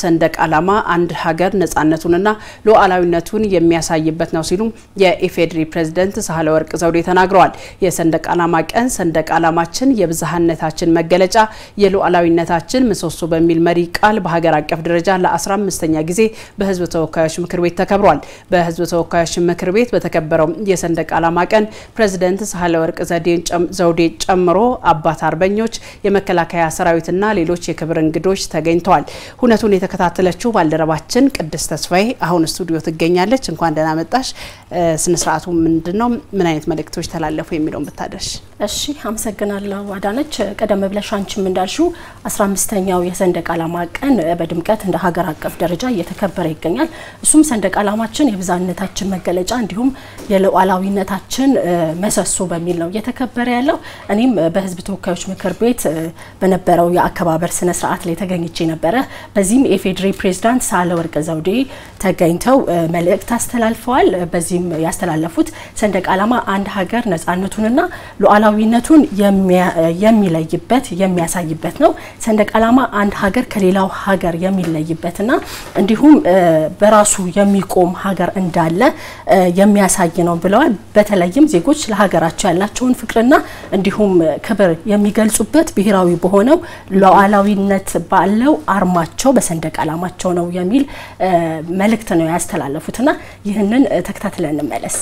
ሰንደቅ ዓላማ አንድ ሀገር ነጻነቱንና ሉዓላዊነቱን የሚያሳይበት ነው ሲሉ የኢፌዴሪ ፕሬዝደንት ሳህለወርቅ ዘውዴ ተናግረዋል። የሰንደቅ ዓላማ ቀን ሰንደቅ ዓላማችን የብዝሃነታችን መገለጫ የሉዓላዊነታችን ምሰሶ በሚል መሪ ቃል በሀገር አቀፍ ደረጃ ለ15ኛ ጊዜ በሕዝብ ተወካዮች ምክር ቤት ተከብሯል። በሕዝብ ተወካዮች ምክር ቤት በተከበረው የሰንደቅ ዓላማ ቀን ፕሬዝደንት ሳህለወርቅ ዘውዴ ጨምሮ አባት አርበኞች፣ የመከላከያ ሰራዊትና ሌሎች የክብር እንግዶች ተገኝተዋል። ሁነቱን የተከታተለችው ባልደረባችን ቅድስት ተስፋዬ አሁን ስቱዲዮ ትገኛለች። እንኳን ደህና መጣሽ። ስነስርዓቱ ምንድን ነው? ምን አይነት መልእክቶች ተላለፉ የሚለውን ብታደርሽ። እሺ፣ አመሰግናለሁ አዳነች። ቀደም ብለሽ አንቺም እንዳልሽው 15ኛው የሰንደቅ ዓላማ ቀን በድምቀት እንደ ሀገር አቀፍ ደረጃ እየተከበረ ይገኛል። እሱም ሰንደቅ ዓላማችን የብዝሃነታችን መገለጫ እንዲሁም የሉዓላዊነታችን መሰሶ በሚል ነው እየተከበረ ያለው። እኔም በህዝብ ተወካዮች ምክር ቤት በነበረው የአከባበር ስነ ስርዓት ላይ ተገኝቼ ነበረ። በዚህም የኢፌዴሪ ፕሬዝዳንት ሳህለወርቅ ዘውዴ ተገኝተው መልእክት አስተላልፈዋል። በዚህም ያስተላለፉት ሰንደቅ ዓላማ አንድ ሀገር ነጻነቱንና ሉዓላዊነቱን የሚለይበት የሚያሳይበት ነው። ሰንደቅ ዓላማ አንድ ሀገር ከሌላው ሀገር የሚለይበትና እንዲሁም በራሱ የሚቆም ሀገር እንዳለ የሚያሳይ ነው ብለዋል። በተለይም ዜጎች ለሀገራቸው ያላቸውን ፍቅርና እንዲሁም ክብር የሚገልጹበት ብሔራዊ በሆነው ሉዓላዊነት ባለው አርማቸው በሰንደቅ ዓላማቸው ነው የሚል መልእክት ነው ያስተላለፉትና ይህንን ተከታትለን እንመለስ።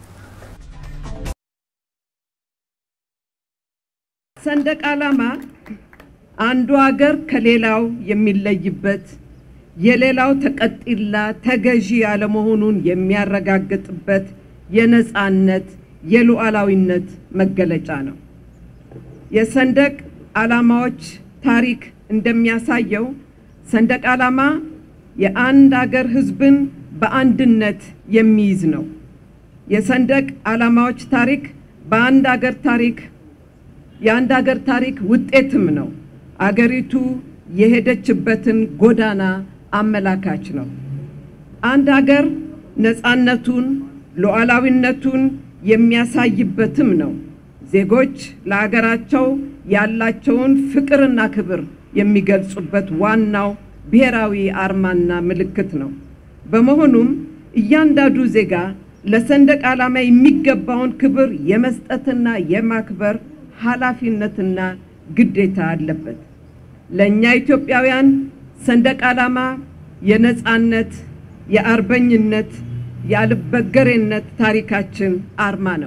ሰንደቅ ዓላማ አንዱ ሀገር ከሌላው የሚለይበት የሌላው ተቀጢላ ተገዢ ያለመሆኑን የሚያረጋግጥበት የነጻነት የሉዓላዊነት መገለጫ ነው። የሰንደቅ ዓላማዎች ታሪክ እንደሚያሳየው ሰንደቅ ዓላማ የአንድ አገር ሕዝብን በአንድነት የሚይዝ ነው። የሰንደቅ ዓላማዎች ታሪክ በአንድ አገር ታሪክ የአንድ አገር ታሪክ ውጤትም ነው። አገሪቱ የሄደችበትን ጎዳና አመላካች ነው። አንድ አገር ነጻነቱን ሉዓላዊነቱን የሚያሳይበትም ነው። ዜጎች ለሀገራቸው ያላቸውን ፍቅርና ክብር የሚገልጹበት ዋናው ብሔራዊ አርማና ምልክት ነው። በመሆኑም እያንዳንዱ ዜጋ ለሰንደቅ ዓላማ የሚገባውን ክብር የመስጠትና የማክበር ኃላፊነትና ግዴታ አለበት። ለእኛ ኢትዮጵያውያን ሰንደቅ ዓላማ የነጻነት፣ የአርበኝነት፣ የአልበገሬነት ታሪካችን አርማ ነው።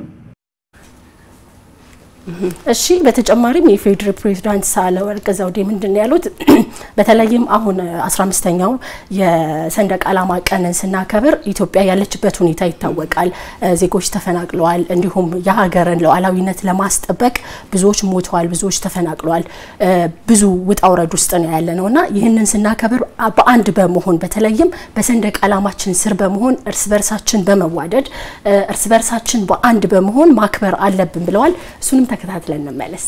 እሺ በተጨማሪም የኢፌዴሪ ፕሬዝዳንት ሳህለወርቅ ዘውዴ ምንድን ነው ያሉት? በተለይም አሁን 15ኛው የሰንደቅ ዓላማ ቀንን ስናከብር ኢትዮጵያ ያለችበት ሁኔታ ይታወቃል። ዜጎች ተፈናቅለዋል። እንዲሁም የሀገርን ሉዓላዊነት ለማስጠበቅ ብዙዎች ሞተዋል፣ ብዙዎች ተፈናቅለዋል። ብዙ ውጣ ውረድ ውስጥ ነው ያለ ነው እና ይህንን ስናከብር በአንድ በመሆን በተለይም በሰንደቅ ዓላማችን ስር በመሆን እርስ በርሳችን በመዋደድ እርስ በርሳችን በአንድ በመሆን ማክበር አለብን ብለዋል። እሱንም ተከታትለን እንመለስ።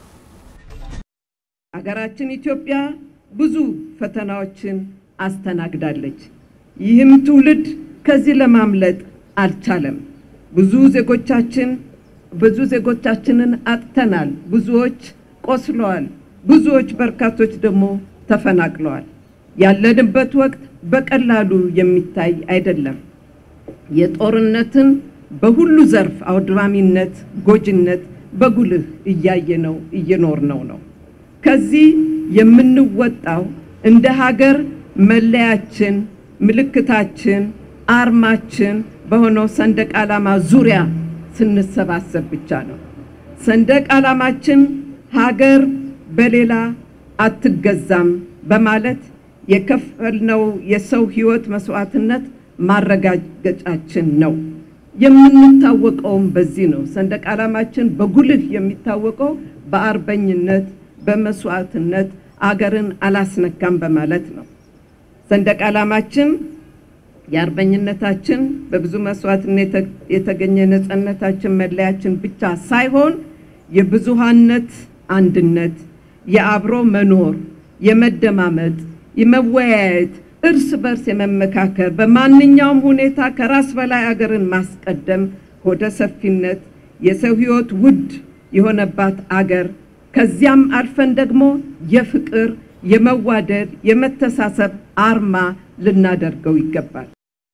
ሀገራችን ኢትዮጵያ ብዙ ፈተናዎችን አስተናግዳለች። ይህም ትውልድ ከዚህ ለማምለጥ አልቻለም። ብዙ ዜጎቻችን ብዙ ዜጎቻችንን አጥተናል። ብዙዎች ቆስለዋል። ብዙዎች በርካቶች ደግሞ ተፈናቅለዋል። ያለንበት ወቅት በቀላሉ የሚታይ አይደለም። የጦርነትን በሁሉ ዘርፍ አውድማሚነት፣ ጎጂነት በጉልህ እያየነው እየኖርነው ነው። ከዚህ የምንወጣው እንደ ሀገር መለያችን፣ ምልክታችን፣ አርማችን በሆነው ሰንደቅ ዓላማ ዙሪያ ስንሰባሰብ ብቻ ነው። ሰንደቅ ዓላማችን ሀገር በሌላ አትገዛም በማለት የከፈልነው የሰው ሕይወት መስዋዕትነት ማረጋገጫችን ነው። የምንታወቀውም በዚህ ነው። ሰንደቅ ዓላማችን በጉልህ የሚታወቀው በአርበኝነት፣ በመስዋዕትነት አገርን አላስነካም በማለት ነው። ሰንደቅ ዓላማችን የአርበኝነታችን በብዙ መስዋዕትነት የተገኘ ነጻነታችን መለያችን ብቻ ሳይሆን የብዙሃነት አንድነት፣ የአብሮ መኖር፣ የመደማመጥ፣ የመወያየት እርስ በርስ የመመካከር በማንኛውም ሁኔታ ከራስ በላይ አገርን ማስቀደም ሆደ ሰፊነት የሰው ሕይወት ውድ የሆነባት አገር ከዚያም አልፈን ደግሞ የፍቅር፣ የመዋደድ፣ የመተሳሰብ አርማ ልናደርገው ይገባል።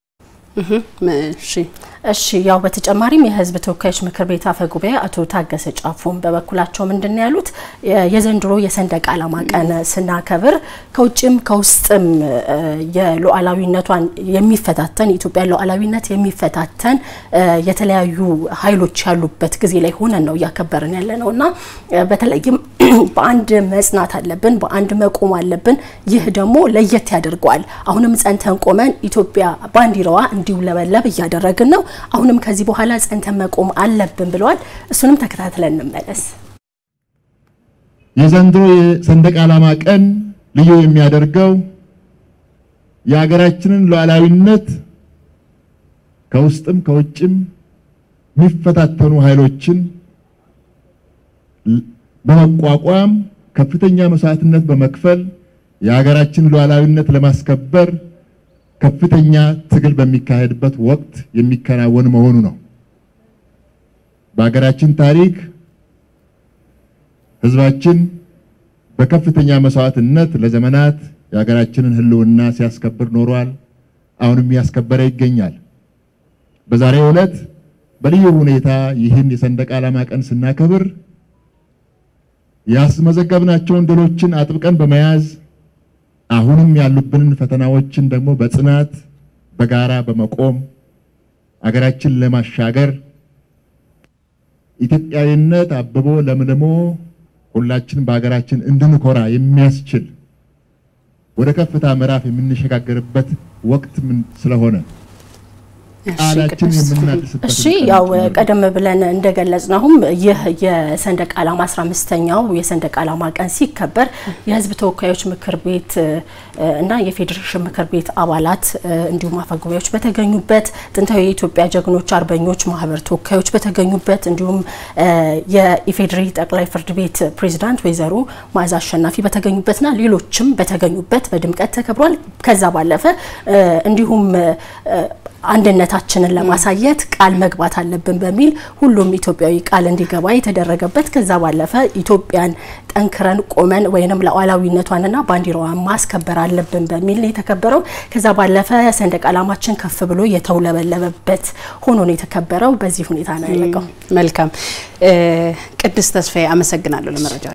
እሺ እሺ ያው በተጨማሪም የሕዝብ ተወካዮች ምክር ቤት አፈ ጉባኤ አቶ ታገሰ ጫፎን በበኩላቸው ምንድን ነው ያሉት? የዘንድሮ የሰንደቅ ዓላማ ቀን ስናከብር ከውጭም ከውስጥም የሉዓላዊነቷን የሚፈታተን የኢትዮጵያን ሉዓላዊነት የሚፈታተን የተለያዩ ኃይሎች ያሉበት ጊዜ ላይ ሆነን ነው እያከበርን ያለ ነው እና በተለይም በአንድ መጽናት አለብን፣ በአንድ መቆም አለብን። ይህ ደግሞ ለየት ያደርገዋል። አሁንም ጸንተን ቆመን ኢትዮጵያ ባንዲራዋ እንዲውለበለብ እያደረግን ነው። አሁንም ከዚህ በኋላ ጸንተን መቆም አለብን ብለዋል። እሱንም ተከታትለን እንመለስ። የዘንድሮ የሰንደቅ ዓላማ ቀን ልዩ የሚያደርገው የሀገራችንን ሉዓላዊነት ከውስጥም ከውጭም የሚፈታተኑ ኃይሎችን በመቋቋም ከፍተኛ መስዋዕትነት በመክፈል የሀገራችን ሉዓላዊነት ለማስከበር ከፍተኛ ትግል በሚካሄድበት ወቅት የሚከናወን መሆኑ ነው። በሀገራችን ታሪክ ሕዝባችን በከፍተኛ መስዋዕትነት ለዘመናት የሀገራችንን ሕልውና ሲያስከብር ኖሯል። አሁንም እያስከበረ ይገኛል። በዛሬው ዕለት በልዩ ሁኔታ ይህን የሰንደቅ ዓላማ ቀን ስናከብር ያስመዘገብናቸውን ድሎችን አጥብቀን በመያዝ አሁንም ያሉብንን ፈተናዎችን ደግሞ በጽናት በጋራ በመቆም አገራችን ለማሻገር ኢትዮጵያዊነት አብቦ ለምልሞ ሁላችን በሀገራችን እንድንኮራ የሚያስችል ወደ ከፍታ ምዕራፍ የምንሸጋገርበት ወቅት ምን ስለሆነ ቃላችን የምናድስበት እሺ ያው ቀደም ብለን እንደገለጽነውም ይህ የሰንደቅ ዓላማ 15ኛው የሰንደቅ ዓላማ ቀን ሲከበር የሕዝብ ተወካዮች ምክር ቤት እና የፌዴሬሽን ምክር ቤት አባላት እንዲሁም አፈጉባኤዎች በተገኙበት ጥንታዊ የኢትዮጵያ ጀግኖች አርበኞች ማህበር ተወካዮች በተገኙበት እንዲሁም የኢፌዴሪ ጠቅላይ ፍርድ ቤት ፕሬዝዳንት ወይዘሮ መዓዛ አሸናፊ በተገኙበትና ሌሎችም በተገኙበት በድምቀት ተከብሯል። ከዛ ባለፈ እንዲሁም አንድነታችንን ለማሳየት ቃል መግባት አለብን በሚል ሁሉም ኢትዮጵያዊ ቃል እንዲገባ የተደረገበት ከዛ ባለፈ ኢትዮጵያን ጠንክረን ቆመን ወይንም ሉዓላዊነቷንና ባንዲራዋን ማስከበር አለብን በሚል ነው የተከበረው። ከዛ ባለፈ ሰንደቅ ዓላማችን ከፍ ብሎ የተውለበለበበት ሆኖ ነው የተከበረው። በዚህ ሁኔታ ነው ያለቀው። መልካም ቅድስት ተስፋዬ አመሰግናለሁ ለመረጃ